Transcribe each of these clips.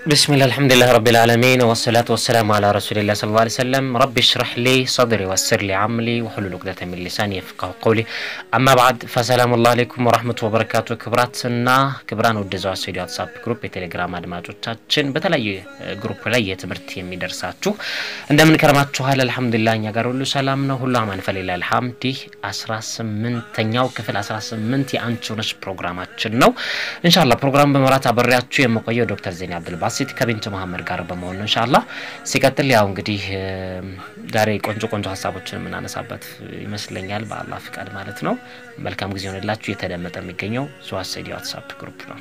ብስሚላህ አልሐምዱሊላህ ረቢል ዓለሚን ወሰላቱ ወሰላሙ አላ ረሱሊላህ ሰለላሁ ዐለይሂ ወሰለም ረቢ ሽረሕ ሊ ሰድሪ ወስር ሊ አምሊ ወሕሉል ዑቅደተ ሚን ሊሳኒ የፍቀሁ ቀውሊ አማ በዕድ ፈሰላሙላህ አለይኩም ወረሕመቱ ወበረካቱ። ክብራትና ክብራን ወደ ዘዋ ስቱዲዮ ዋትሳፕ ግሩፕ የቴሌግራም አድማጮቻችን በተለያዩ ግሩፕ ላይ የትምህርት የሚደርሳችሁ እንደምን ከረማችኋል? አልሐምዱሊላህ እኛ ጋር ሁሉ ሰላም ነው፣ ሁሉ አማን ፈሊላህ አልሐምድ። ይህ አስራ ስምንተኛው ክፍል አስራ ስምንት የአንቺ ሆነሽ ፕሮግራማችን ነው። ኢንሻአላህ ፕሮግራም በመራት አበሬያችሁ የምቆየው ዶክተር ዜና አብዱልባሲት ከቢንቱ መሀመድ ጋር በመሆን ነው ኢንሻአላህ። ሲቀጥል ያው እንግዲህ ዛሬ ቆንጆ ቆንጆ ሀሳቦችን የምናነሳበት ይመስለኛል በአላህ ፍቃድ ማለት ነው። መልካም ጊዜ ሆንላችሁ። እየተደመጠ የሚገኘው ዘዋሰዲ ዋትሳፕ ግሩፕ ነው።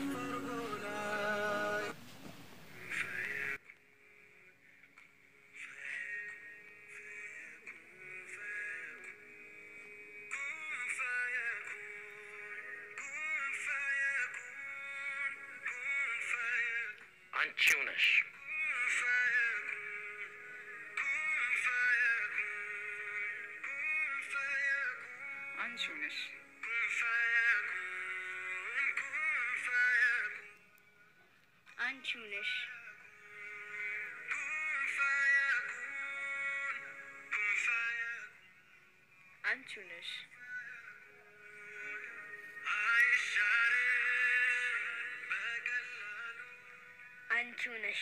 አንቺው ነሽ አንቺው ነሽ አንቺው ነሽ አንቺው ነሽ አንቺው ነሽ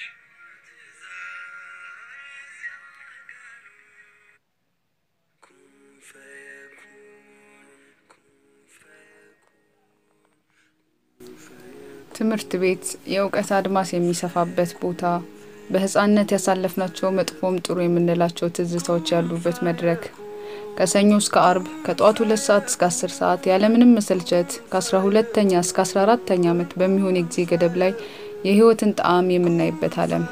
ትምህርት ቤት የእውቀት አድማስ የሚሰፋበት ቦታ፣ በህፃንነት ያሳለፍናቸው መጥፎም ጥሩ የምንላቸው ትዝታዎች ያሉበት መድረክ፣ ከሰኞ እስከ አርብ ከጠዋት ሁለት ሰዓት እስከ አስር ሰዓት ያለምንም መሰልቸት ከአስራ ሁለተኛ እስከ አስራ አራተኛ ዓመት በሚሆን የጊዜ ገደብ ላይ የህይወትን ጣዕም የምናይበት ዓለም።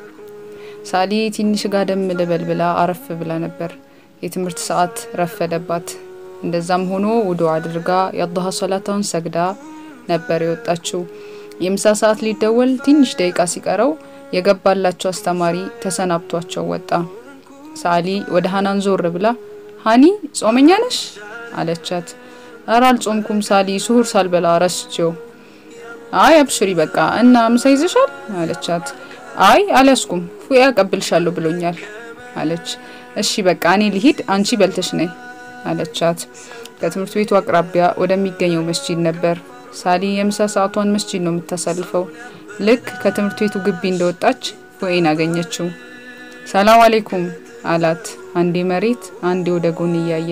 ሳሊ ትንሽ ጋደም ልበል ብላ አረፍ ብላ ነበር። የትምህርት ሰዓት ረፈደባት። እንደዛም ሆኖ ውዶ አድርጋ የአላህ ሶላታውን ሰግዳ ነበር የወጣችው። የምሳ ሰዓት ሊደወል ትንሽ ደቂቃ ሲቀረው የገባላቸው አስተማሪ ተሰናብቷቸው ወጣ። ሳሊ ወደ ሀናን ዞር ብላ ሀኒ ጾመኛ ነሽ አለቻት። እረ አልጾምኩም ሳሊ፣ ስሁር ሳልበላ ረስቼው። አይ አብሽሪ በቃ እና ምሳ ይዘሻል አለቻት። አይ አልያዝኩም፣ ፉያ ያቀብልሻለሁ ብሎኛል አለች። እሺ በቃ እኔ ልሂድ፣ አንቺ በልተሽ ነይ አለቻት። ከትምህርት ቤቱ አቅራቢያ ወደሚገኘው መስጂድ ነበር። ሳሊ የምሳ ሰዓቷን መስጂድ ነው የምታሳልፈው። ልክ ከትምህርት ቤቱ ግቢ እንደወጣች ፎኤን አገኘችው። ሰላም አሌይኩም አላት። አንዴ መሬት አንዴ ወደ ጎን እያየ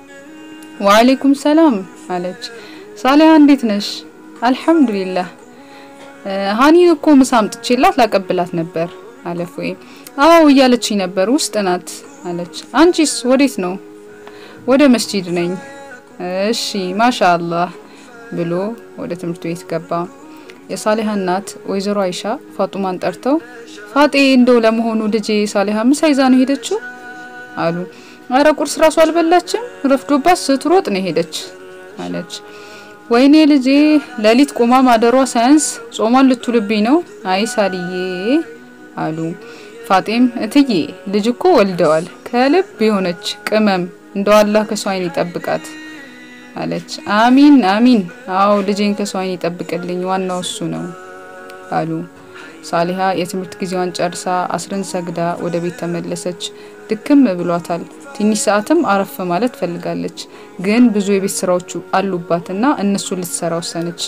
ወአሌይኩም ሰላም አለች። ሳሊያ እንዴት ነሽ? አልሐምዱሊላህ ሀኒን እኮ ምሳ አምጥቼላት ላቀብላት ነበር አለ ፎኤ። አዎ እያለችኝ ነበር፣ ውስጥ ናት አለች። አንቺስ ወዴት ነው? ወደ መስጂድ ነኝ። እሺ ማሻ አላህ ብሎ ወደ ትምህርት ቤት ገባ። የሳሊሃ እናት ወይዘሮ አይሻ ፋጡማን ጠርተው ፋጤ እንደው ለመሆኑ ልጄ ሳሊሃ ምሳ ይዛ ነው ሄደችው አሉ። አረ ቁርስ ራሱ አልበላችም፣ ረፍዶባት ስትሮጥ ነው ሄደች አለች። ወይኔ ልጄ ሌሊት ቆማ ማደሯ ሳያንስ ጾሟን ልትውልብኝ ነው። አይ ሳልዬ አሉ። ፋጤም እትዬ ልጅ እኮ ወልደዋል፣ ከልብ የሆነች ቅመም እንደው አላህ ከሰው አይን ይጠብቃት አለች። አሚን አሚን። አዎ ልጄን ከሰው አይን ይጠብቅልኝ፣ ዋናው እሱ ነው አሉ። ሳሊሃ የትምህርት ጊዜዋን ጨርሳ አስርን ሰግዳ ወደ ቤት ተመለሰች። ድክም ብሏታል። ትንሽ ሰዓትም አረፍ ማለት ፈልጋለች። ግን ብዙ የቤት ስራዎቹ አሉባትና እነሱን ልትሰራ ወሰነች።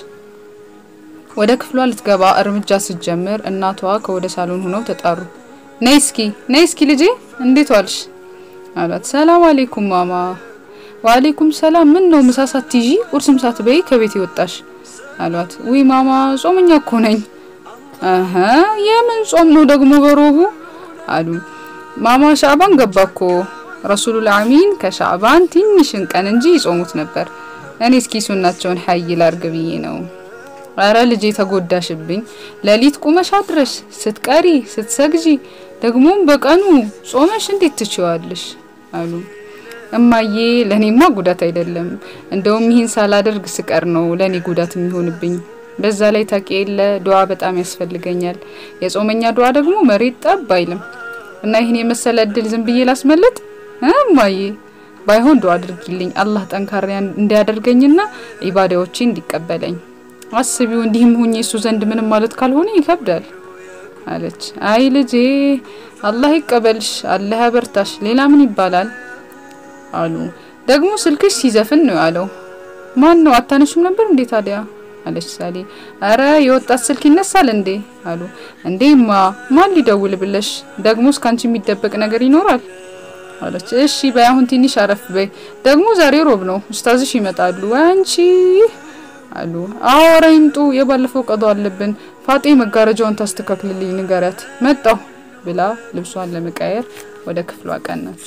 ወደ ክፍሏ ልትገባ እርምጃ ስትጀምር እናቷ ከወደ ሳሎን ሆነው ተጣሩ። ነይ እስኪ ነይ እስኪ ልጄ እንዴት ዋልሽ አሏት። ሰላም አሌይኩም ማማ ወአሌይኩም ሰላም። ምን ነው ምሳ ሳትይዢ ቁርስም ሳትበይ ከቤት የወጣሽ አሏት። ውይ ማማ ጾመኛ እኮ ነኝ። አሀ የምን ጾም ነው ደግሞ በሮቡ አሉ። ማማ ሻዕባን ገባ እኮ ረሱሉል አሚን ከሻዕባን ትንሽን ቀን እንጂ ይጾሙት ነበር። እኔ እስኪ ሱናቸውን ሀይ ላርግ ብዬ ነው። አረ ልጄ ተጎዳሽብኝ። ሌሊት ቁመሽ አድረሽ ስትቀሪ ስትሰግጂ፣ ደግሞም በቀኑ ጾመሽ እንዴት ትችዋለሽ አሉ። እማዬ ለኔማ ጉዳት አይደለም፣ እንደውም ይህን ሳላደርግ ስቀር ነው ለኔ ጉዳት የሚሆንብኝ። በዛ ላይ ታውቂ የለ ዱዓ በጣም ያስፈልገኛል። የጾመኛ ዱዓ ደግሞ መሬት ጠብ አይልም እና ይህን የመሰለ እድል ዝም ብዬ ላስመለጥ እማዬ ባይሆን ዱዓ አድርጊልኝ አላህ ጠንካራ እንዲያደርገኝና ኢባዳዎቼ እንዲቀበለኝ። አስቢው እንዲህም ሁኜ እሱ ዘንድ ምንም ማለት ካልሆነ ይከብዳል አለች። አይ ልጄ አላህ ይቀበልሽ፣ አላህ ያበርታሽ፣ ሌላ ምን ይባላል አሉ። ደግሞ ስልክሽ ሲዘፍን ነው ያለው። ማን ነው አታነሹም ነበር እንዴ ታዲያ አለች ሳሊ። አረ የወጣት ስልክ ይነሳል እንዴ አሉ። እንዴማ ማን ሊደውል ብለሽ ደግሞ እስካንቺ የሚደበቅ ነገር ይኖራል አለች። እሺ በይ አሁን ትንሽ አረፍ በይ። ደግሞ ዛሬ ሮብ ነው ኡስታዝሽ ይመጣሉ። አንቺ አሉ። አዎ ኧረ ይምጡ፣ የባለፈው ቀዶ አለብን። ፋጤ መጋረጃውን ታስተካክልልኝ ንገሪያት። መጣሁ ብላ ልብሷን ለመቀየር ወደ ክፍሏ ቀናች።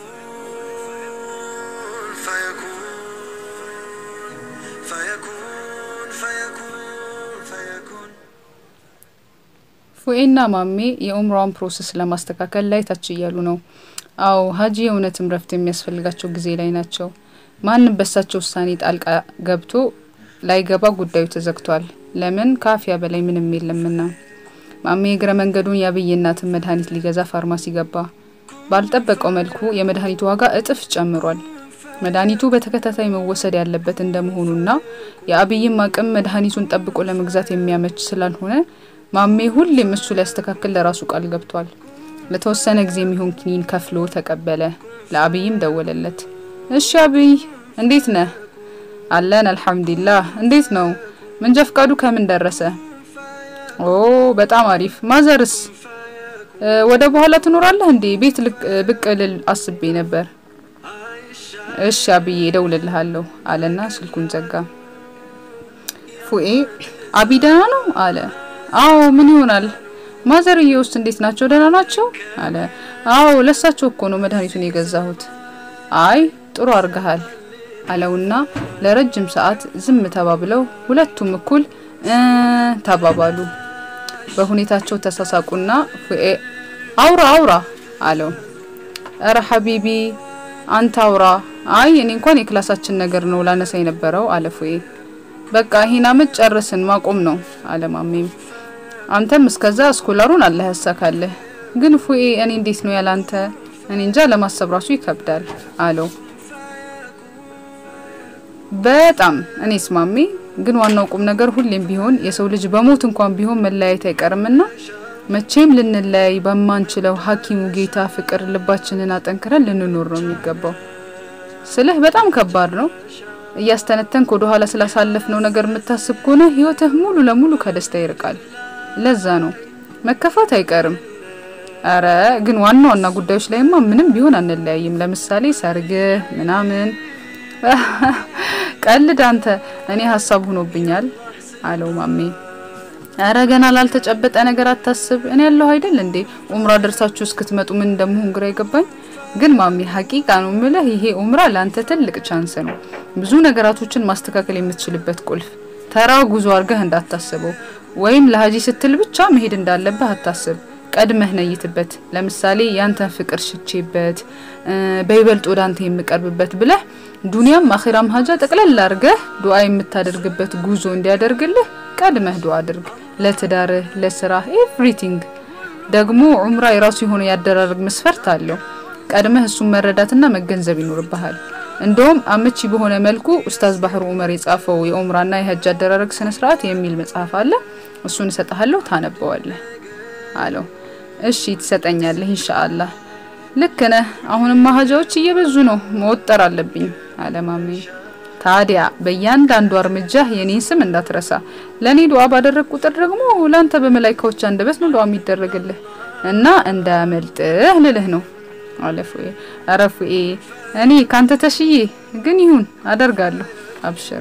فيكون فيكون فيكون ፉኤና ማሜ የኡምራውን ፕሮሰስ ለማስተካከል ላይ ታች እያሉ ነው። አዎ ሀጂ የእውነትም ረፍት የሚያስፈልጋቸው ጊዜ ላይ ናቸው። ማንም በሳቸው ውሳኔ ጣልቃ ገብቶ ላይገባ ጉዳዩ ተዘግቷል። ለምን ካፊያ በላይ ምንም የለምና። ማሜ እግረ መንገዱን የአብይ እናትን መድኃኒት ሊገዛ ፋርማሲ ገባ። ባልጠበቀው መልኩ የመድኃኒቱ ዋጋ እጥፍ ጨምሯል። መድኃኒቱ በተከታታይ መወሰድ ያለበት እንደመሆኑና የአብይም አቅም መድኃኒቱን ጠብቆ ለመግዛት የሚያመች ስላልሆነ ማሜ ሁሌም እሱ ሊያስተካክል ለራሱ ቃል ገብቷል። ለተወሰነ ጊዜ የሚሆን ኪኒን ከፍሎ ተቀበለ። ለአብይም ደወለለት። እሺ አብይ እንዴት ነህ? አለን አልሐምዱሊላህ። እንዴት ነው መንጃ ፍቃዱ ከምን ደረሰ? ኦ በጣም አሪፍ። ማዘርስ እ ወደ በኋላ ትኖራለህ እንዴ? ቤት ልቅ- ብቅ ልል አስቤ ነበር። እሺ አብዬ እደውልልሃለሁ አለና ስልኩን ዘጋ። ፉኤ አቢ ደህና ነው አለ። አዎ ምን ይሆናል? ማዘርዬ ውስጥ እንዴት ናቸው? ደህና ናቸው አለ። አዎ ለሳቸው እኮ ነው መድኃኒቱን የገዛሁት። አይ ጥሩ አርገሃል አለውና ለረጅም ሰዓት ዝም ተባብለው ሁለቱም እኩል እ ተባባሉ። በሁኔታቸው ተሳሳቁና ፉኤ አውራ አውራ አለው። እረ ሀቢቢ አንተ አውራ። አይ እኔ እንኳን የክላሳችን ነገር ነው ላነሳ የነበረው አለ ፉኤ። በቃ ይሄን አመት ጨርስን ማቆም ነው አለ ማሜም። አንተም እስከዛ ስኮላሩን አላህ ያሳካልህ። ግን ፉኤ እኔ እንዴት ነው ያላንተ? እኔ እንጃ ለማሰብ ራሱ ይከብዳል አለው። በጣም እኔስ ማሜ፣ ግን ዋናው ቁም ነገር ሁሌም ቢሆን የሰው ልጅ በሞት እንኳን ቢሆን መለያየት አይቀርምና መቼም ልንለያይ በማንችለው ሐኪሙ ጌታ ፍቅር ልባችንን አጠንክረን ልንኖር ነው የሚገባው። ስልህ በጣም ከባድ ነው። እያስተነተንክ ወደ ኋላ ስላሳለፍነው ነገር የምታስብ ከሆነ ህይወትህ ሙሉ ለሙሉ ከደስታ ይርቃል። ለዛ ነው መከፋት አይቀርም። አረ ግን ዋና ዋና ጉዳዮች ላይማ ምንም ቢሆን አንለያይም። ለምሳሌ ሰርግህ ምናምን። ቀልድ አንተ። እኔ ሀሳብ ሆኖብኛል አለው ማሜ። አረ ገና ላልተጨበጠ ነገር አታስብ። እኔ ያለሁ አይደል እንዴ? ኡምራ ደርሳችሁ እስክትመጡ ምን እንደምሆን ግራ ይገባኝ። ግን ማሚ ሀቂቃ ነው ምልህ፣ ይሄ ኡምራ ለአንተ ትልቅ ቻንስ ነው። ብዙ ነገራቶችን ማስተካከል የምትችልበት ቁልፍ። ተራ ጉዞ አድርገህ እንዳታስበው፣ ወይም ለሀጂ ስትል ብቻ መሄድ እንዳለብህ አታስብ። ቀድመህ ነይትበት። ለምሳሌ ያንተን ፍቅር ሽቼበት እ በይበልጥ ወደ አንተ የምቀርብበት ብለህ ዱንያም አኺራም ሀጃ ጠቅለል አድርገህ ዱዓ የምታደርግበት ጉዞ እንዲያደርግልህ ቀድመህ ዱዓ አድርግ። ለትዳርህ፣ ለስራህ፣ ኤቭሪቲንግ። ደግሞ ዑምራ የራሱ የሆነ ያደራረግ መስፈርት አለው። ቀድመህ እሱን መረዳትና መገንዘብ ይኖርብሃል። እንደውም አመቺ በሆነ መልኩ ኡስታዝ ባህሩ ኡመር የጻፈው የኡምራና የሀጅ አደራረግ ስነ ስርዓት የሚል መጽሐፍ አለ። እሱን እሰጥሃለሁ፣ ታነበዋለህ አለው። እሺ ትሰጠኛለህ ኢንሻአላህ። ልክ ነህ። አሁንማ ሀጃዎች እየበዙ ነው፣ መወጠር አለብኝ አለ ማሜ። ታዲያ በእያንዳንዱ እርምጃህ የኔን ስም እንዳትረሳ። ለእኔ ዱዓ ባደረግ ቁጥር ደግሞ ለአንተ በመላይካዎች አንደበት ነው ዱዓ የሚደረግልህ እና እንዳያመልጥህ ልልህ ነው አለ ፉኤ። ኧረ ፉኤ እኔ ካንተ ተሽዬ ግን ይሁን አደርጋለሁ፣ አብሽር።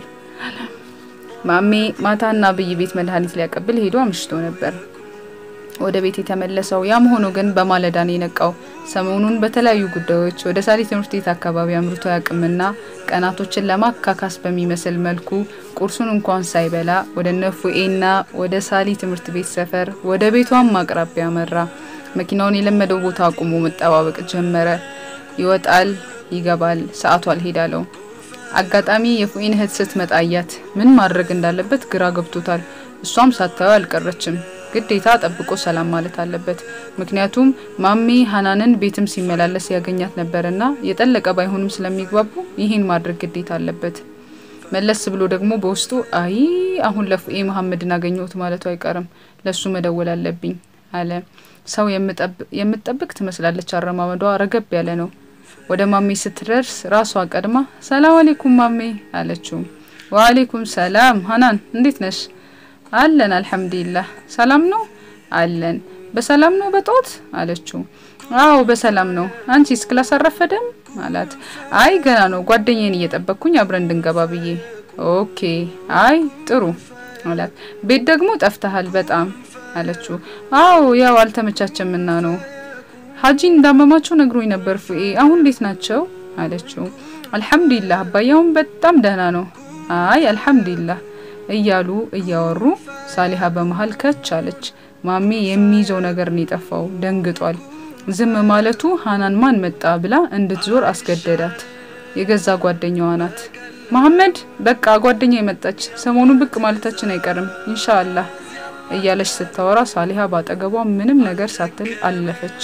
ማሜ ማታና አብይ ቤት መድኃኒት ሊያቀብል ሄዶ አምሽቶ ነበር ወደ ቤት የተመለሰው። ያም ሆኖ ግን በማለዳ ነው የነቃው። ሰሞኑን በተለያዩ ጉዳዮች ወደ ሳሊ ትምህርት ቤት አካባቢ አምርቶ ያቅምና ቀናቶችን ለማካካስ በሚመስል መልኩ ቁርሱን እንኳን ሳይበላ ወደ ነፉኤና ወደ ሳሊ ትምህርት ቤት ሰፈር ወደ ቤቷም አቅራቢያ መራ። መኪናውን የለመደው ቦታ አቁሞ መጠባበቅ ጀመረ። ይወጣል፣ ይገባል። ሰዓቱ አልሄዳለው። አጋጣሚ የፉኢን እህት ስትመጣ አያት። ምን ማድረግ እንዳለበት ግራ ገብቶታል። እሷም ሳታየው አልቀረችም። ግዴታ ጠብቆ ሰላም ማለት አለበት። ምክንያቱም ማሜ ሀናንን ቤትም ሲመላለስ ያገኛት ነበርና የጠለቀ ባይሆንም ስለሚግባቡ ይህን ማድረግ ግዴታ አለበት። መለስ ብሎ ደግሞ በውስጡ አይ አሁን ለፉኤ መሐመድን አገኘሁት ማለቱ አይቀርም። ለሱ መደወል አለብኝ አለ። ሰው የምትጠብቅ ትመስላለች። አረማመዷ ረገብ ያለ ነው። ወደ ማሜ ስትደርስ ራሷ ቀድማ ሰላም አሌይኩም ማሜ አለችው። ወአሌይኩም ሰላም ሀናን እንዴት ነሽ? አለን አልሐምዱሊላህ። ሰላም ነው አለን። በሰላም ነው በጦት አለችው። አዎ በሰላም ነው። አንቺስ ክላስ አረፈደም አላት። አይ ገና ነው፣ ጓደኛዬን እየጠበቅኩኝ አብረን እንድንገባ ብዬ። ኦኬ አይ ጥሩ አላት። ቤት ደግሞ ጠፍተሃል በጣም አለችው። አዎ ያው አልተመቻቸምና ነው። ሀጂ እንዳመማቸው ነግሮኝ ነበር ፉኤ። አሁን እንዴት ናቸው አለችው። አልሐምዱሊላህ አባያውን በጣም ደህና ነው። አይ አልሐምዱሊላህ እያሉ እያወሩ ሳሊሃ በመሀል ከች አለች። ማሜ የሚይዘው ነገር ነው የጠፋው። ደንግጧል። ዝም ማለቱ ሀናን ማን መጣ ብላ እንድትዞር አስገደዳት። የገዛ ጓደኛዋ ናት። መሐመድ በቃ ጓደኛ የመጣች ሰሞኑን ብቅ ማለታችን አይቀርም ኢንሻአላህ እያለች ስታወራ ሳሊሃ ባጠገቧ ምንም ነገር ሳትል አለፈች።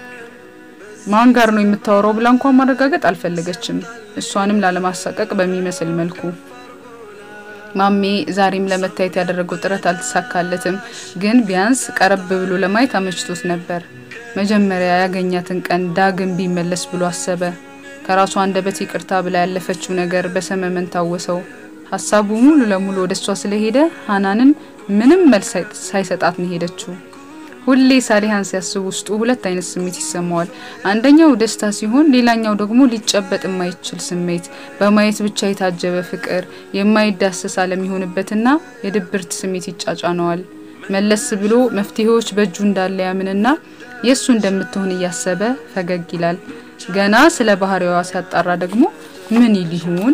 ማን ጋር ነው የምታወራው ብላ እንኳን ማረጋገጥ አልፈለገችም። እሷንም ላለማሳቀቅ በሚመስል መልኩ ማሜ ዛሬም ለመታየት ያደረገው ጥረት አልተሳካለትም። ግን ቢያንስ ቀረብ ብሎ ለማየት አመችቶት ነበር። መጀመሪያ ያገኛትን ቀን ዳግም ቢመለስ ብሎ አሰበ። ከራሷ አንደበት ይቅርታ ብላ ያለፈችው ነገር በሰመመን ታወሰው። ሀሳቡ ሙሉ ለሙሉ ወደ እሷ ስለሄደ ሀናንን ምንም መልስ ሳይሰጣት ነው ሄደችው። ሁሌ ሳሊሃን ሲያስብ ውስጡ ሁለት አይነት ስሜት ይሰማዋል። አንደኛው ደስታ ሲሆን፣ ሌላኛው ደግሞ ሊጨበጥ የማይችል ስሜት፣ በማየት ብቻ የታጀበ ፍቅር፣ የማይዳሰስ አለሚሆንበትና የድብርት ስሜት ይጫጫነዋል። መለስ ብሎ መፍትሄዎች በእጁ እንዳለ ያምንና የእሱ እንደምትሆን እያሰበ ፈገግ ይላል። ገና ስለ ባህሪዋ ሲያጣራ ደግሞ ምን ይል ይሆን?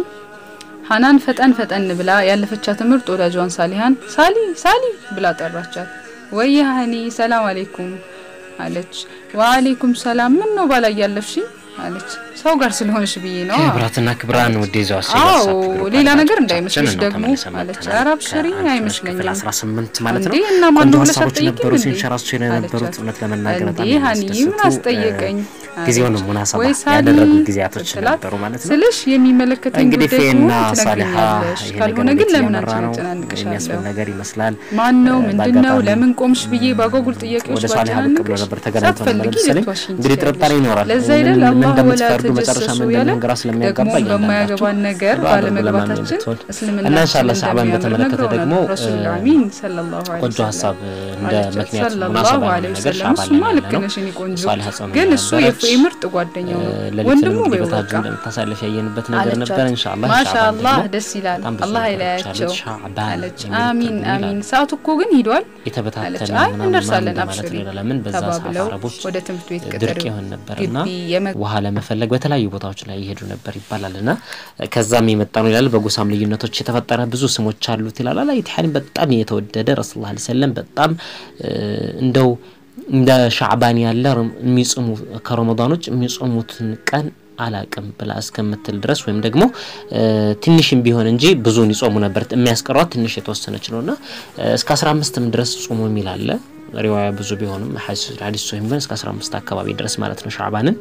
ሀናን ፈጠን ፈጠን ብላ ያለፈቻት ምርጥ ወዳጇን ሳሊሃን ሳሊ ሳሊ ብላ ጠራቻት። ወይ ሀኒ ሰላም አሌይኩም አለች። ወአሌይኩም ሰላም ምን ነው ባላ እያለፍሽኝ አለች። ሰው ጋር ስለሆንሽ ብዬ ነው። ክብራትና ክብራን ውድ ይዘው አዎ ሌላ ነገር እንዳይመስልሽ ደግሞ አለች። ኧረ አብሽሪ አይመስለኝም። አስራ ስምንት ማለት ነው። እንዴ እና ማን ቆንጆ ነው ብለሽ ሀሳቦች አትጠይቂም ነበሩ እንዴ? ሲንሸራሱ የነበሩት አለቻት። እውነት ለመናገር በጣም እንዴ ሀኒ ምን የሚያስደስቱ አስጠየቀኝ ጊዜውን አለች። ሙናሰባ ወይ ሳሊ ያደረጉ ጊዜያቶች ስትላት፣ ነበሩ ማለት ነው። ስልሽ የሚመለከተኝ እንግዲህ ጉዳይ ፌና ከሆነ ሳሊሃ ትነግሪኛለሽ፣ ይሄ ካልሆነ ነገር ግን ቤት ለምን እየመራ አንቺን ነው አጨናንቅሻለሁ? የሚያስብል ነገር ይመስላል። ማን ነው እ፣ ምንድን ነው በአጋጣሚ ለምን ቆምሽ ብዬ ባጓጉል ጥያቄዎች ወደ ሳሊሃ ብቅ ብሎ ባጨናንቅሽ ነበር ተገናኝቶ ነበር ሳትፈልጊ መሰለኝ። ልትዋሽኝ እንግዲህ ጥርጣሬ ትችያለሽ። ይኖራል። ለዛ ምን- አይደል ምን አላህ ወላ እንደምትፈርዱ መጨረሻ ተጀሰሱ ምን ያለ እንደሚሆን ግራ ስለሚያጋባ ደግሞ እያንዳንዳችሁ በማያገባን ነገር ዱዓ አድርጉ ለማን ባለመግባታችን የምትሆን እስልምና እና ኢንሻአላህ ሻዕባን በተመለከተ ደግሞ ረሱል እ፣ አሚን ሰለላሁ ዐለይሂ ቆንጆ ወሰለም ሀሳብ እንደ አለቻት። ምክንያት ሰለላሁ ሙናሰባ ዐለይሂ የሆነ ነገር ወሰለም ሻዕባን እሱማ ላይ ልክ ያለ ነው። ነሽ የኔ ቆንጆ ሳሊሃ ጾም ግን እሱ ነበረች። የፍሬ ምርጥ ጓደኛው ነው ሌሊቱን ወንድሙ እንግዲህ በይው በታጁ በቃ እንደምታሳልፍ ያየንበት ነገር አለቻት። ነበር። ኢንሻአላህ ሻዕባን ማሻአላህ ደግሞ ደስ ይላል። በጣም ብዙ አላህ ነገሮች አይለያቸው አሉት። ሻዕባን አለች። የሚል አሚን ትርጉም አሚን። ይላል። ሰዓቱ እኮ ግን ሂዷል አለች። የተበታተነ አይ ምናምን እንደርሳለን ምናምን ማለት አብሽሪ ነው። ለምን በዛ ሰዓት ተባብለው አረቦች ወደ ትምህርት ቤት ቅጥር ድርቅ ይሆን ነበርና ግቢ የመ ውሃ ለመፈለግ በተለያዩ ቦታዎች ላይ ይሄዱ ነበር ይባላል እና ከዛም የመጣ ነው ይላል። በጎሳም ልዩነቶች የተፈጠረ ብዙ ስሞች አሉት ይላል። አላ ኢትሓን በጣም የተወደደ ረሱል ላ ሰለም በጣም እ፣ እንደው እንደ ሻዕባን ያለ ረም- የሚጾሙ ከረመዳኖች የሚጾሙትን ቀን አላቅም ብላ እስከምትል ድረስ ወይም ደግሞ እ፣ ትንሽም ቢሆን እንጂ ብዙውን ይጾሙ ነበር። የሚያስቀሯት ትንሽ የተወሰነች ነው እና እ፣ እስከ አስራ አምስትም ድረስ ጾሙ የሚል አለ። ሪዋያ ብዙ ቢሆንም ሀዲስ ሶሂም ግን እስከ አስራ አምስት አካባቢ ድረስ ማለት ነው ሻዕባንን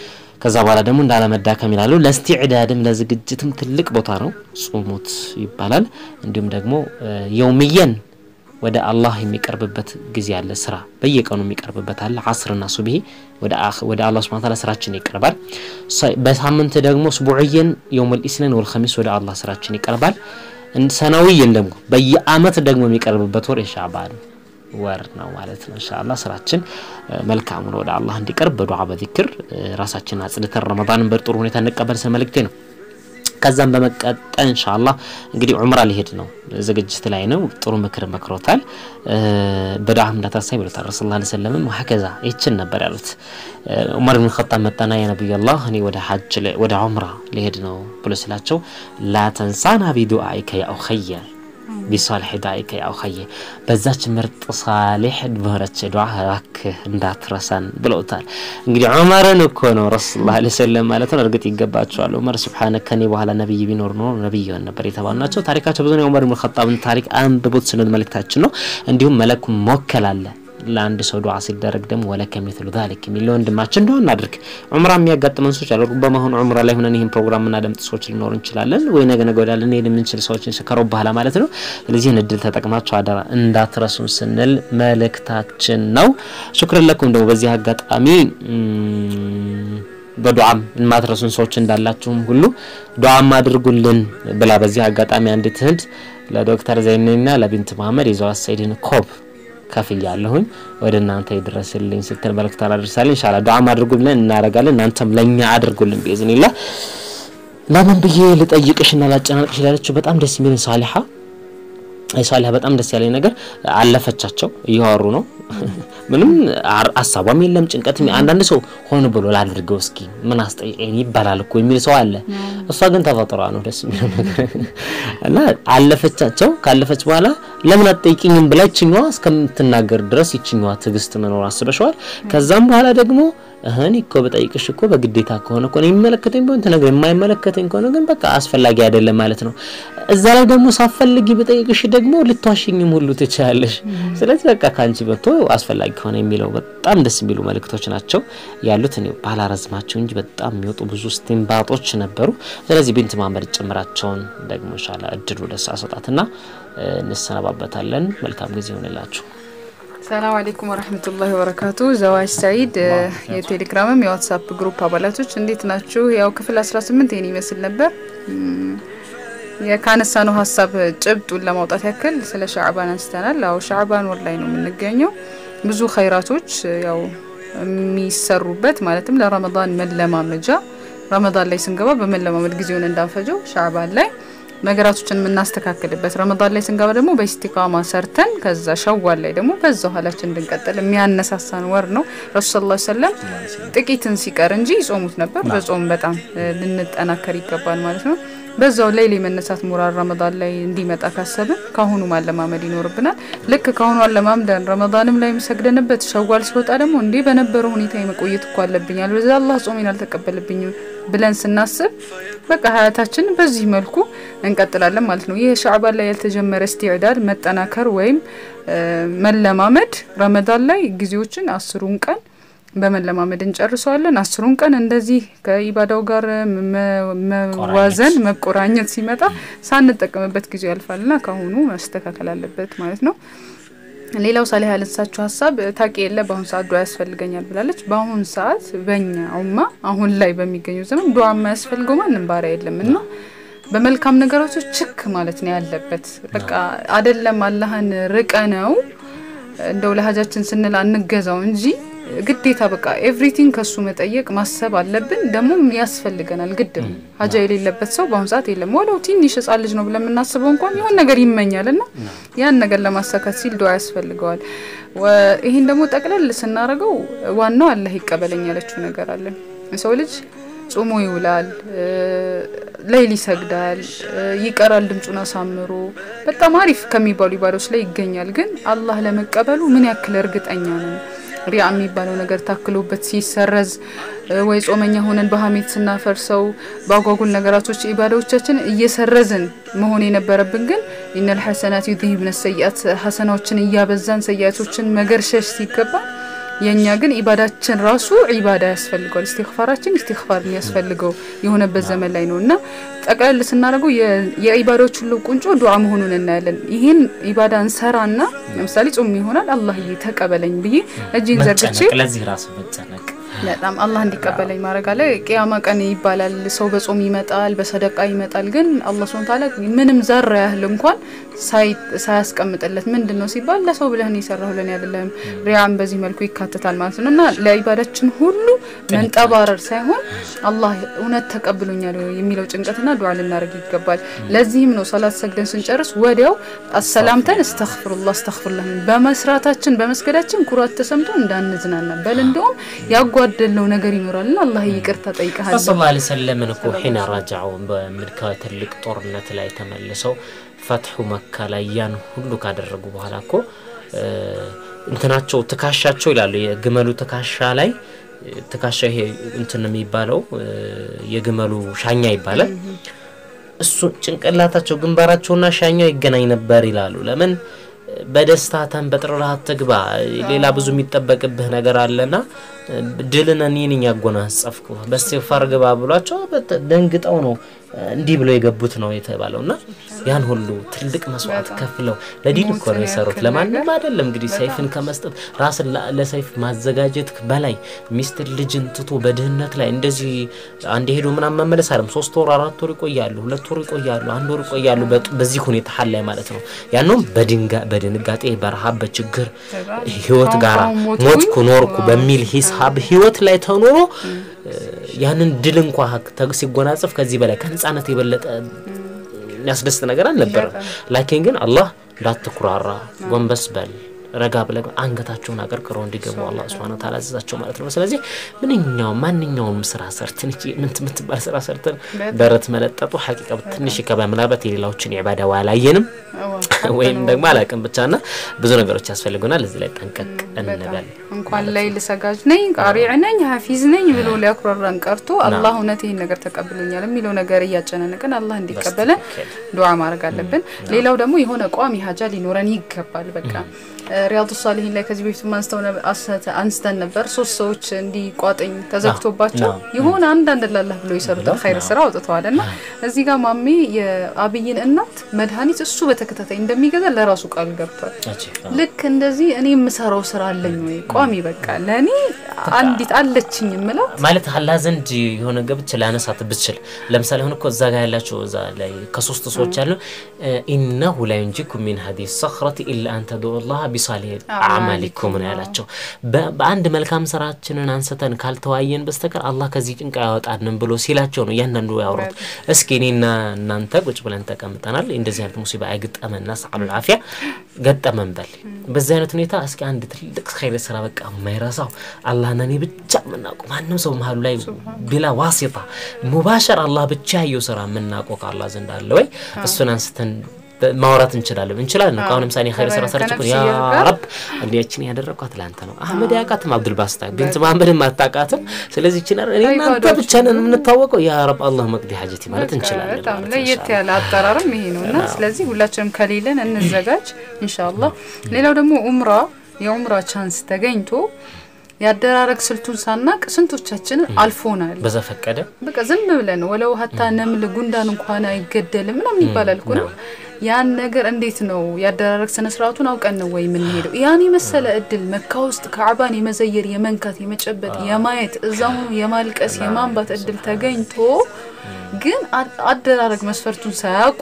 ከዛ በኋላ ደግሞ እንዳለመዳከም ይላሉ። ለስቲዕዳድም ለዝግጅትም ትልቅ ቦታ ነው ጾሙት ይባላል። እንዲሁም ደግሞ እ፣ የውምየን ወደ አላህ የሚቀርብበት ጊዜ አለ። ስራ በየቀኑ የሚቀርብበት አለ። አስርና ሱብሂ ወደ አኽ- ወደ አላህ ሱብሓነሁ ወተዓላ ስራችን ይቀርባል። ሰ- በሳምንት ደግሞ ስቡዕየን የውመል ኢስነን ወል ኸሚስ ወደ አላህ ስራችን ይቀርባል። እን- ሰናዊየን ደግሞ በየአመት ደግሞ የሚቀርብበት ወር የሻዕባን ወር ነው ማለት ነው። ኢንሻአላህ ስራችን እ፣ መልካሙን ወደ አላህ እንዲቀርብ በዱዓ በዚክር እ፣ ራሳችንን አጽድተን ረመዳንን በጥሩ ሁኔታ እንቀበል ስለ መልእክቴ ነው። ከዛም በመቀጠል ኢንሻአላህ እንግዲህ ዑምራ ሊሄድ ነው፣ ዝግጅት ላይ ነው። ጥሩ ምክር መክሮታል። እ፣ በዱዓ እንዳታሳይ ብሎታል ረሱል ላ ሰለምም ሀከዛ ይችን ነበር ያሉት። እ፣ ዑመር ብን ኸጣብ መጣና ያ ነቢዩላህ እኔ ወደ ሐጅ ል- ወደ ዑምራ ሊሄድ ነው ብሎ ስላቸው ላ ተንሳና ቢዱዓኢከ ያ ኡኸየ ቢሳሊሕ ዳኢከ ያ ኡኸየ በዛች ምርጥ ሳሌሕ በሆነች ዱዓ እባክህ እንዳትረሳን ብለውታል። እንግዲህ ዑመርን እኮ ነው ረሱል ላ ሰለም ማለት ነው። እርግጥ ይገባቸዋል። ዑመር ስብሓነ ከኔ በኋላ ነቢይ ቢኖር ኖሮ ነቢይ ይሆን ነበር የተባሉ ናቸው። ታሪካቸው ብዙ ነው። የዑመር ብን ኸጣብን ታሪክ አንብቡት ስንል መልእክታችን ነው። እንዲሁም መለኩ መወከል አለ ለአንድ ሰው ዱዓ ሲደረግ ደግሞ ወለከ ሚስሉ ዛሊክ የሚል ለወንድማችን እንደሆን እናድርግ። ዑምራ የሚያጋጥመን ሰዎች አሉ። በመሆኑ ዑምራ ላይ ሆነን ይህን ፕሮግራም የምናደምጥ ሰዎች ሊኖሩ እንችላለን፣ ወይ ነገ ነገ ወዲያ ልንሄድ የምንችል ሰዎችን ከሮብ በኋላ ማለት ነው። ስለዚህ ይህን እድል ተጠቅማቸው አደራ እንዳትረሱን ስንል መልእክታችን ነው። ሹክረን ለኩም ደግሞ በዚህ አጋጣሚ በዱዓም የማትረሱን ሰዎች እንዳላችሁም ሁሉ ዱዓም አድርጉልን ብላ በዚህ አጋጣሚ አንዲት እህት ለዶክተር ዘይኔና ለቢንት መሀመድ የዘዋት ሰይድን ኮብ ከፍያለሁኝ ወደ እናንተ ይድረስልኝ ስትል መልእክት አላደርሳለን። ኢንሻአላህ ዱዓም አድርጉ ብለን እናደርጋለን። እናንተም ለኛ አድርጉልን ቢኢዝኒላህ። ለምን ብዬ ልጠይቅሽና ላጨናንቅሽ ላለችው በጣም ደስ የሚልን ሳሊሓ ሳሊሓ በጣም ደስ ያለኝ ነገር አለፈቻቸው እያወሩ ነው። ምንም ሀሳቧም የለም ጭንቀትም። አንዳንድ ሰው ሆን ብሎ ላድርገው እስኪ ምን አስጠይቀኝ ይባላል እኮ የሚል ሰው አለ። እሷ ግን ተፈጥሯ ነው ደስ የሚለው ነገር እና አለፈቻቸው። ካለፈች በኋላ ለምን አትጠይቅኝም ብላ ይችኛዋ እስከምትናገር ድረስ ይችኛዋ ትዕግስት መኖር አስበሸዋል። ከዛም በኋላ ደግሞ እህን እኮ በጠይቅሽ እኮ በግዴታ ከሆነ እኮ የሚመለከተኝ ቢሆን ትነግረኝ፣ የማይመለከተኝ ከሆነ ግን በቃ አስፈላጊ አይደለም ማለት ነው። እዛ ላይ ደግሞ ሳፈልጊ በጠይቅሽ ደግሞ ልትዋሽኝም ሁሉ ትችላለሽ። ስለዚህ በቃ ከአንቺ በቶ አስፈላጊ ከሆነ የሚለው በጣም ደስ የሚሉ መልእክቶች ናቸው ያሉት። እኔ ባላረዝማቸው እንጂ በጣም የሚወጡ ብዙ ስቲምባጦች ነበሩ። ስለዚህ ቢንት ማመድ ጭምራቸውን ደግሞ ሻላ እድሉ ደስ አሰጣትና እንሰነባበታለን። መልካም ጊዜ ይሆንላችሁ። ሰላም አለይኩም ወረህመቱላሂ ወበረካቱ። ዘዋጅ ሰኢድ የቴሌግራምም የዋትሳፕ ግሩፕ አባላቶች እንዴት ናችሁ? ያው ክፍል 18 ይህን ይመስል ነበር። ካነሳነው ሀሳብ ጭብጡን ለማውጣት ያክል ስለ ሻዕባን አንስተናል። አዎ ሻዕባን ወር ላይ ነው የምንገኘው። ብዙ ኸይራቶች ያው የሚሰሩበት ማለትም ለረመዳን መለማመጃ ረመዳን ላይ ስንገባ በመለማመድ ጊዜውን እንዳንፈጀው ሻዕባን ላይ ነገራቶችን የምናስተካክልበት ረመዳን ላይ ስንገባ ደግሞ በኢስቲቃማ ሰርተን ከዛ ሸዋል ላይ ደግሞ በዛው ኋላችን እንድንቀጥል የሚያነሳሳን ወር ነው። ረሱ ስ ሰለም ጥቂትን ሲቀር እንጂ ይጾሙት ነበር። በጾም በጣም ልንጠናከር ይገባል ማለት ነው። በዛው ላይ የመነሳት ሙራል ረመዳን ላይ እንዲመጣ ካሰብን ካሁኑ ማለማመድ ይኖርብናል። ልክ ካሁኑ አለማምደን ረመዳንም ላይ ሰግደንበት ሸዋል ሲወጣ ደግሞ እንዴ በነበረው ሁኔታ የመቆየት እኮ አለብኛል በዛ አላህ ጾሜን አልተቀበልብኝም ብለን ስናስብ በቃ ሀያታችን በዚህ መልኩ እንቀጥላለን ማለት ነው። ይህ ሻዕባን ላይ ያልተጀመረ እስቲዕዳድ መጠናከር ወይም መለማመድ ረመዳን ላይ ጊዜዎችን አስሩን ቀን በመለማመድ እንጨርሰዋለን። አስሩን ቀን እንደዚህ ከኢባዳው ጋር መዋዘን መቆራኘት ሲመጣ ሳንጠቀምበት ጊዜው ያልፋልና ከአሁኑ መስተካከል አለበት ማለት ነው። ሌላው ሳሊህ ያነሳችው ሀሳብ ታቂ የለ በአሁኑ ሰዓት ዱዓ ያስፈልገኛል ብላለች። በአሁኑ ሰዓት በእኛ ኡማ አሁን ላይ በሚገኘው ዘመን ዱዓ የማያስፈልገው ማንም ባሪያ የለም እና በመልካም ነገሮች ችክ ማለት ነው ያለበት። በቃ አደለም አላህን ርቀ ነው እንደው ለሀጃችን ስንል አንገዛው እንጂ ግዴታ በቃ ኤቭሪቲንግ ከሱ መጠየቅ ማሰብ አለብን። ደግሞም ያስፈልገናል ግድ ነው። ሀጃ የሌለበት ሰው በአሁኑ ሰዓት የለም። ወለው ትንሽ ህጻን ልጅ ነው ብለን የምናስበው እንኳን የሆን ነገር ይመኛል እና ያን ነገር ለማሳካት ሲል ዱዓ ያስፈልገዋል። ይህን ደግሞ ጠቅለል ስናደርገው ዋናው አላህ ይቀበለኝ ያለችው ነገር አለ። ሰው ልጅ ጾሞ ይውላል፣ ሌይል ይሰግዳል፣ ይቀራል ድምፁን አሳምሮ በጣም አሪፍ ከሚባሉ ኢባዶች ላይ ይገኛል። ግን አላህ ለመቀበሉ ምን ያክል እርግጠኛ ነን? ሪያ የሚባለው ነገር ታክሎበት ሲሰረዝ ወይ ጾመኛ ሆነን በሀሜት ስናፈርሰው በአጓጉል ነገራቶች ኢባዳዎቻችን እየሰረዝን መሆን የነበረብን ግን ኢነል ሐሰናት ዩዝሂብነ ሰይአት ሐሰናዎችን እያበዛን ሰይአቶችን መገርሸሽ ሲገባ የእኛ ግን ኢባዳችን ራሱ ኢባዳ ያስፈልገዋል። ኢስቲግፋራችን ኢስቲግፋር የሚያስፈልገው የሆነበት ዘመን ላይ ነው እና ጠቅለል ስናደርገው የኢባዳዎች ሁሉ ቁንጮ ዱዓ መሆኑን እናያለን። ይህን ኢባዳ እንሰራና ለምሳሌ ጾም ይሆናል አላህዬ ተቀበለኝ ብዬ እጅን ዘርግቼ ለዚህ ራሱ መጨነቅ በጣም አላህ እንዲቀበለኝ ማድረግ አለ። ቅያማ ቀን ይባላል ሰው በጾም ይመጣል፣ በሰደቃ ይመጣል። ግን አላህ ሱብሓነሁ ወተዓላ ምንም ዘራ ያህል እንኳን ሳያስቀምጥለት ምንድን ነው ሲባል ለሰው ብለህን የሰራሁልን አይደለም። ሪያም በዚህ መልኩ ይካተታል ማለት ነው እና ለኢባዳችን ሁሉ መንጠባረር ሳይሆን አላህ እውነት ተቀብሎኛል የሚለው ጭንቀትና ዱዓ ልናደርግ ይገባል። ለዚህም ነው ሰላት ሰግደን ስንጨርስ ወዲያው አሰላምተን እስተግፍሩላህ እስተግፍሩላህ በመስራታችን በመስገዳችን ኩራት ተሰምቶ እንዳንዝናና በል እንደውም ያጓደለው ነገር ይኖራልና አላህ ይቅርታ ጠይቀሃል። ረሱል ላ ሰለምን እኮ ሒነ ረጃዑ በምድካ ትልቅ ጦርነት ላይ ተመልሰው ፈትሑ መካ ላይ ያን ሁሉ ካደረጉ በኋላ እኮ እንትናቸው ትካሻቸው ይላሉ የግመሉ ትካሻ ላይ ትካሻ ይሄ እንትን የሚባለው የግመሉ ሻኛ ይባላል። እሱ ጭንቅላታቸው ግንባራቸውና ሻኛው ይገናኝ ነበር ይላሉ። ለምን በደስታ ተንበጥረህ አትግባ። ሌላ ብዙ የሚጠበቅብህ ነገር አለና እ፣ ድልን እኔ ነኝ ያጎናጸፍኩ በእስትግፋር ግባ ብሏቸው በት- ደንግጠው ነው እ፣ እንዲህ ብለው የገቡት ነው የተባለው እና ያን ሁሉ ትልቅ መስዋዕት በጣም ከፍለው ለዲን እኮ ነው ሞትን የሰሩት። ያክል ለማንም ነገር አይደለም። እንግዲህ ሰይፍን ከመስጠት ራስን ለ- ለሰይፍ ማዘጋጀት በላይ ሚስትን ልጅን ትቶ በድህነት ላይ እንደዚህ አንድ ሄዶ ምናምን መመለስ አይደለም። ሶስት ወር አራት ወር ይቆያሉ፣ ሁለት ወር ይቆያሉ፣ አንድ ወር ይቆያሉ። በጥ- በዚህ ሁኔታ ሀል ላይ ማለት ነው። ያንም በድንጋ- በድንጋጤ በረሃብ በችግር ህይወት ጋር አሁን ሞትኩኝ፣ ሞትኩ ኖርኩ በሚል ሂሳብ ህይወት ላይ ተኖሮ ያንን ድል እንኳ ተ- ሲጎናጽፍ ከዚህ በላይ ከህፃነት የበለጠ የሚያስደስት ነገር አልነበረም። ላኪን ግን አላህ እንዳትኩራራ ጎንበስ በል ረጋ ብለህ አንገታቸውን አቀርቅረው እንዲገቡ አላህ ሱብሓነሁ ወተዓላ አዘዛቸው ማለት ነው። ስለዚህ ምንኛውም ማንኛውም ስራ ሰርተን እቺ ምን የምትባል ስራ ሰርተን ደረት መለጠጡ ሐቂቃ ትንሽ ይከባ ምናልባት የሌላዎችን ኢባዳ አላየንም ወይም ደግሞ አላቅም ብቻ ና ብዙ ነገሮች ያስፈልጉናል። እዚህ ላይ ጠንቀቅ እንበል። እንኳን ላይ ልሰጋጅ ነኝ ቃሪዕ ነኝ ሀፊዝ ነኝ ብሎ ሊያኩራራን ቀርቶ አላህ እውነት ይህን ነገር ተቀብሎኛል የሚለው ነገር እያጨናነቀን አላህ እንዲቀበለን ዱዓ ማድረግ አለብን። ሌላው ደግሞ የሆነ ቋሚ ሀጃ ሊኖረን ይገባል። በቃ ሪያዱ ሳሊሂን ላይ ከዚህ በፊት አንስተው ነበር- አስተ- አንስተን ነበር። ሶስት ሰዎች እንዲህ ቋጥኝ ተዘግቶባቸው አዎ። የሆነ አንዳንድ ላላህ ብሎ የሰሩትን ኸይር ስራ አውጥተዋል እና እዚህ ጋር ማሜ የአብይን እናት መድኃኒት እሱ በተከታታይ እንደሚገዛ ለራሱ ቃል ገብቷል። ልክ እንደዚህ እኔ የምሰራው ስራ አለኝ ወይ ቋሚ በቃ ለእኔ አንዲት አለችኝ የምላት ማለት አላ ዘንድ የሆነ ገብች ላነሳት ብችል ለምሳሌ አሁን እኮ እዛ ጋር ያላቸው እዛ ላይ ከሶስት ሰዎች ያሉ ኢነሁ ላ ዩንጂኩም ሚን ሀዲህ ሰኽረት ኢላ አን ተድዑ ላህ ቢሳሊህ አዕማሊኩም ነው ያላቸው። በ- በአንድ መልካም ስራችንን አንስተን ካልተዋየን በስተቀር አላህ ከዚህ ጭንቅ ያወጣንም ብሎ ሲላቸው ነው እያንዳንዱ ያወሩት። እስኪ እኔና እናንተ ቁጭ ብለን ተቀምጠናል። እንደዚህ አይነት ሙሲባ አይግጠመና ሰዓሉል አፊያ ገጠመን በል። በዚህ አይነት ሁኔታ እስኪ አንድ ትልቅ ኸይር ስራ በቃ የማይረሳው አላህና እኔ ብቻ የምናውቀው ማንም ሰው መሀሉ ላይ ቢላ ዋሲጣ ሙባሸር አላህ ብቻ ያየው ስራ የምናውቀው ከአላህ ዘንድ አለ ወይ? እሱን አንስተን በ- ማውራት እንችላለን እንችላለን። እኮ አሁን ለምሳሌ ኸይር ስራ ሰርች እኮ ያ ከነፍስያ ጋር ረብ እንዲያችን ያደረግኳት ለአንተ ነው። አህመድ ያውቃትም አብዱልባስታ ቢንት መሐመድም አታውቃትም። ስለዚህ ይችን እኔ እናንተ ኢባዳዎች ብቻ ነን የምንታወቀው። ያ ረብ አላህ መቅዲ ሀጀቲ ማለት በቃ እንችላለን በጣም ማለት ለየት ኢንሻአላህ። ያለ አጠራርም ይሄ ነው እና ስለዚህ ሁላችንም ከሌለን እንዘጋጅ ኢንሻአላህ። ሌላው ደግሞ ኡምራ የኡምራ ቻንስ ተገኝቶ ያደራረግ ስልቱን ሳናቅ ስንቶቻችንን አልፎናል። በዘፈቀደ በቃ ዝም ብለን ወለው ሀታ ነምል ጉንዳን እንኳን አይገደልም ምናምን ይባላል እኮ ነው። ያን ነገር እንዴት ነው ያደራረግ ስነ ስርዓቱን አውቀን ነው ወይ የምንሄደው? ያን የመሰለ እድል መካ ውስጥ ካዕባን የመዘየር የመንካት፣ የመጨበጥ፣ የማየት እዛ ሆኖ የማልቀስ የማንባት እድል ተገኝቶ ግን አ- አደራረግ መስፈርቱን ሳያውቁ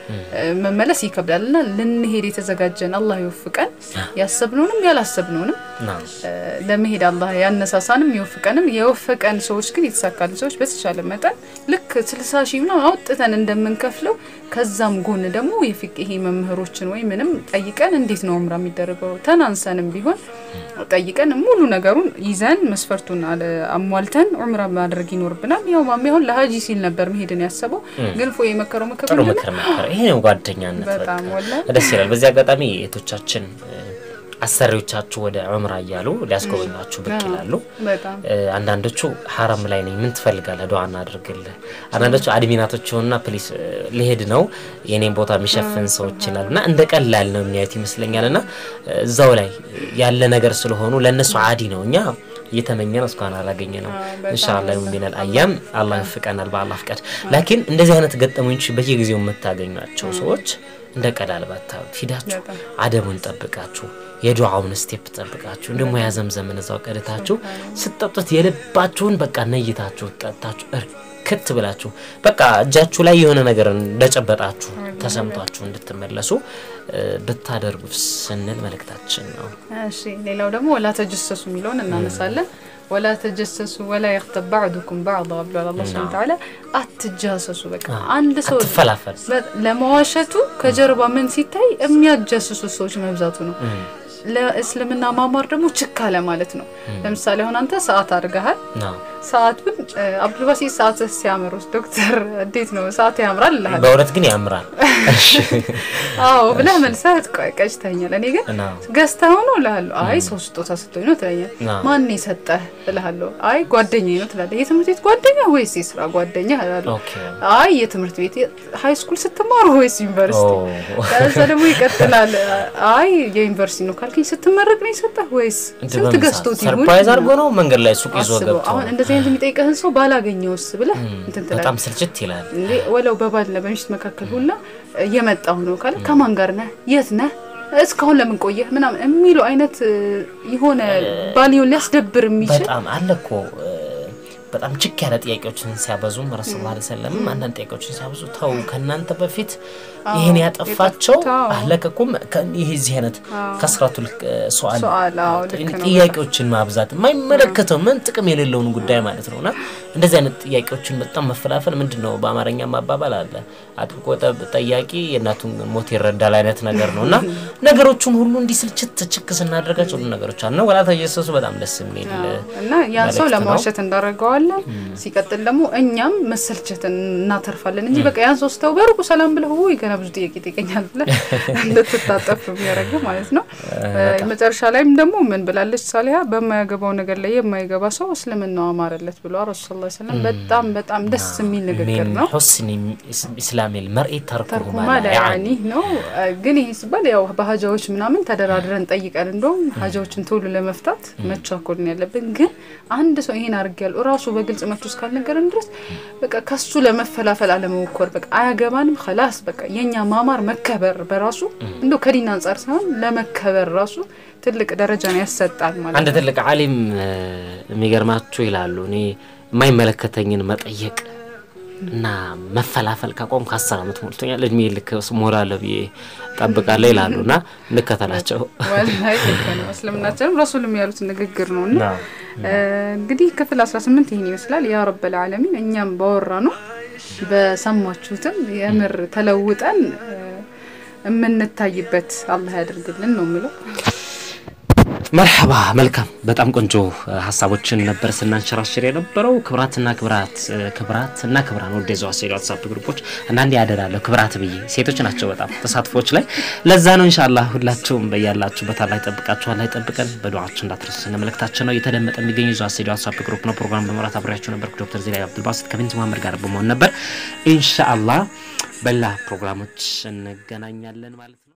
መመለስ ይከብዳል እና ልንሄድ የተዘጋጀን አላህ ይወፍቀን። ያሰብነውንም ያላሰብነውንም ና ለመሄድ አላህ ያነሳሳንም ይወፍቀንም። የወፈቀን ሰዎች ግን የተሳካልን ሰዎች በተቻለ መጠን ልክ ስልሳ ሺህ ምናምን አውጥተን እንደምንከፍለው ከዛም ጎን ደግሞ የፊቅሄ መምህሮችን ወይ ምንም ጠይቀን እንዴት ነው ዑምራ የሚደረገው ተናንሰንም ቢሆን ጠይቀን ሙሉ ነገሩን ይዘን መስፈርቱን አለ- አሟልተን ዑምራ ማድረግ ይኖርብናል። ያው ማሚ አሁን ለሀጂ ሲል ነበር መሄድን ያሰበው ግን ፎ የመከረው ምክር ጥሩ ምንድን ነው? ምክር መከረ። ይሄ ነው ጓደኛነት። በጣም በቃ ወላሂ ደስ ይላል። በዚህ አጋጣሚ እህቶቻችን እ፣ አሰሪዎቻችሁ ወደ ዑምራ እያሉ ሊያስጎበኟችሁ ብቅ ይላሉ። በጣም እ፣ አንዳንዶቹ ሀረም ላይ ነኝ ምን ትፈልጋለህ ዱዓ እናድርግልህ። አንዳንዶቹ አድሚናቶች ሆኑና ፕሊስ እ፣ ሊሄድ ነው የኔን ቦታ የሚሸፍን ሰዎች ይላሉ እና እንደ ቀላል ነው የሚያዩት ይመስለኛል። እና እ፣ እዛው ላይ ያለ ነገር ስለሆኑ ለእነሱ አዲ ነው። እኛ እየተመኘን እስካሁን አላገኘ ነው። ኢንሻአላህ ሚነል አያም አላህ ይፍቀናል በአላህ ፍቃድ። ላኪን እንደዚህ አይነት ገጠመኞች በየጊዜው የምታገኟቸው ሰዎች እንደ ቀላል ባታዩት ሂዳችሁ በጣም አደቡን ጠብቃችሁ የዱዓውን ስቴፕ ጠብቃችሁ ደግሞ ያ ዘምዘምን እዛው ቀድታችሁ ስትጠጡት የልባችሁን በቃ ነይታችሁ ጠጣችሁ እርክት ብላችሁ በቃ እጃችሁ ላይ የሆነ ነገር እንደጨበጣችሁ ተሰምቷችሁ እንድትመለሱ እ፣ ብታደርጉ ስንል መልእክታችን ነው። እሺ ሌላው ደግሞ ወላ ተጀሰሱ የሚለውን እናነሳለን። ወላ ተጀሰሱ ወላ የክተብ ባዕዱኩም ባዕዳ ብሏል አላህ ሱብሓነሁ ወተዓላ። አትጃሰሱ በቃ አንድ ሰው አትፈላፈል። በ- ለመዋሸቱ ከጀርባ ምን ሲታይ የሚያጃስሱ ሰዎች መብዛቱ ነው። ለእስልምና ማማር ደግሞ ችካለ ማለት ነው። ለምሳሌ አሁን አንተ ሰዓት አድርገሃል ነው ሰዓቱን እ፣ አብዱልባሲት ሰዓት ሲያምር ውስጥ ዶክተር እንዴት ነው ሰዓት ያምራል እልሃለሁ። በእውነት ግን ያምራል። እሺ አዎ ብለህ መልሰህ ቆይ ቀጭተኛል። እኔ ግን እና ገዝተኸው ነው እልሃለሁ። አይ ሰው ስጦታ ሰጥቶኝ ነው ትለኛል። አዎ። ማን የሰጠህ እልሃለሁ። አይ ጓደኛዬ ነው ትላለህ። የትምህርት ቤት ጓደኛ ወይስ የስራ ጓደኛ እልሃለሁ። ኦኬ አይ የትምህርት ቤት ሃይ ስኩል ስትማሩ ወይስ ዩኒቨርሲቲ? ኦ ከዛ ደግሞ ይቀጥላል። አይ የዩኒቨርሲቲ ነው ካልከኝ ስትመረቅ ነው የሰጠህ ወይስ እንትን ስንት በምን ገዝቶት ሰዓት? ይሁን ሰርፕራይዝ አድርጎ ነው መንገድ ላይ ሱቅ ይዞ አስበው። ገብቶ አሁን እንደዚህ አይነት የሚጠይቀህን ሰው ባላገኘውስ ብለህ እንትን ትላለህ። በጣም ስልችት ይላል። እንዴ ወለው በባልና በሚስት መካከል ሁላ እየመጣሁ ነው ካለ ከማን ጋር ነህ? የት ነህ? እስካሁን ለምን ቆየህ? ምናምን የሚሉ አይነት እ፣ የሆነ ባልየውን ሊያስደብር የሚችል በጣም አለ እኮ እ፣ በጣም ችክ ያለ ጥያቄዎችን ሲያበዙም ረሱል ላ ሰለም አንዳንድ ጥያቄዎችን ሲያበዙ ተው ከእናንተ በፊት ይህን ያጠፋቸው የጠፉት፣ አዎ። አለቀኩም ይህ እዚህ አይነት ከስራቱል ሰዋል ሰዋል፣ አዎ፣ ልክ ነው። ጥያቄዎችን ማብዛት የማይመለከተው ምን ጥቅም የሌለውን ጉዳይ ማለት ነው እና እንደዚህ አይነት ጥያቄዎችን በጣም መፈላፈል ምንድን ነው በአማርኛ ማባባል አለ አጥብቆ ጠብ- ጠያቂ የእናቱን ሞት ይረዳል አይነት ነገር ነው እና ነገሮቹን ሁሉ እንዲህ ስልችት ችክ ስናደርጋቸው ሁሉ ነገሮች አለ ወላ ተጀሰሱ በጣም ደስ የሚል እና ያን ሰው መልእክት ነው። ለማዋሸት እንዳደረገዋለን። ሲቀጥል ደግሞ እኛም መሰልቸትን እናተርፋለን እንጂ በቃ ያን ሰው ስተው በሩቁ ሰላም ብለህ ውይ ገና ብዙ ጥያቄ ይጠይቀኛል ብለህ እንድትታጠፍ የሚያደርግ ማለት ነው። መጨረሻ ላይም ደግሞ ምን ብላለች ሳሊያ በማያገባው ነገር ላይ የማይገባ ሰው እስልምናው አማረለት ብሎ ረሱ ስ ሰለም በጣም በጣም ደስ የሚል ንግግር ሚን ነው። ሑስኒ ኢስላሚ ልመርኢ ተርኩሁ ተርኩማ ማ ላ ላይ ያዕኒ ያኒ ነው። ግን ይሄ ሲባል ያው በሀጃዎች ምናምን ተደራድረን ጠይቀን እንደውም ሀጃዎችን ቶሎ ለመፍታት መቻኮል ነው ያለብን። ግን አንድ ሰው ይሄን አድርጌያለሁ እራሱ በግልጽ መቶ እስካልነገረን ድረስ በቃ ከሱ ለመፈላፈል አለመሞከር በቃ አያገባንም። ከላስ በቃ የኛ ማማር መከበር በራሱ እንደው ከዲን አንጻር ሳይሆን ለመከበር ራሱ ትልቅ ደረጃን ያሰጣል ማለት አንድ ነው። ትልቅ ዓሊም እ፣ የሚገርማችሁ ይላሉ እኔ የማይመለከተኝን መጠየቅ እና መፈላፈል ካቆም ከአስር ዓመት ሞልቶኛል እድሜ ልክ ሞላለሁ ብዬ ጠብቃለሁ ይላሉ እና እንከተላቸው ወላሂ ልክ ነው። እስልምናችንም ረሱልም ያሉት ንግግር ነው እና እንግዲህ ክፍል 18 ይህን ይመስላል። ያ ረበል ዓለሚን እኛም ባወራ ነው በሰማችሁትም የምር ተለውጠን እ፣ የምንታይበት አላህ ያደርግልን ነው የምለው። መርሐባ መልካም በጣም ቆንጆ እ፣ ሀሳቦችን ነበር ስናንሸራሽር የነበረው ክብራትና ክብራት እ፣ ክብራትና ክብራን ወደ ዘዋ ሴሪ ዋትሳፕ ግሩፖች አንዳንዴ ያደላለሁ ክብራት ብዬ ሴቶች ናቸው በጣም ተሳትፎች ላይ ለዛ ነው ኢንሻአላህ ሁላችሁም በያላችሁበት አላህ ይጠብቃችሁ አላህ ይጠብቀን በዱዓችሁ እንዳትረሱ ስነ መልእክታችን ነው እየተደመጠ የሚገኘው ዘዋ ሴሪ ዋትሳፕ ግሩፕ ነው ፕሮግራም በመራት አብሬያችሁ ነበርኩ ዶክተር ዜላይ አብዱልባሲት ከቢንት መሀመድ ጋር በመሆን ነበር ኢንሻአላህ በላ ፕሮግራሞች እንገናኛለን ማለት ነው